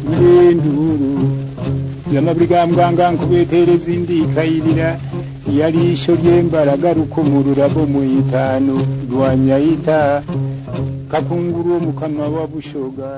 n'inturu y'amabwambwanga nkubitereza indi ikayirira yari ishyo ry'embaraga rukomurura bo mu itanu rwa nyayita kakunguru wo mu kanwa wa bushoga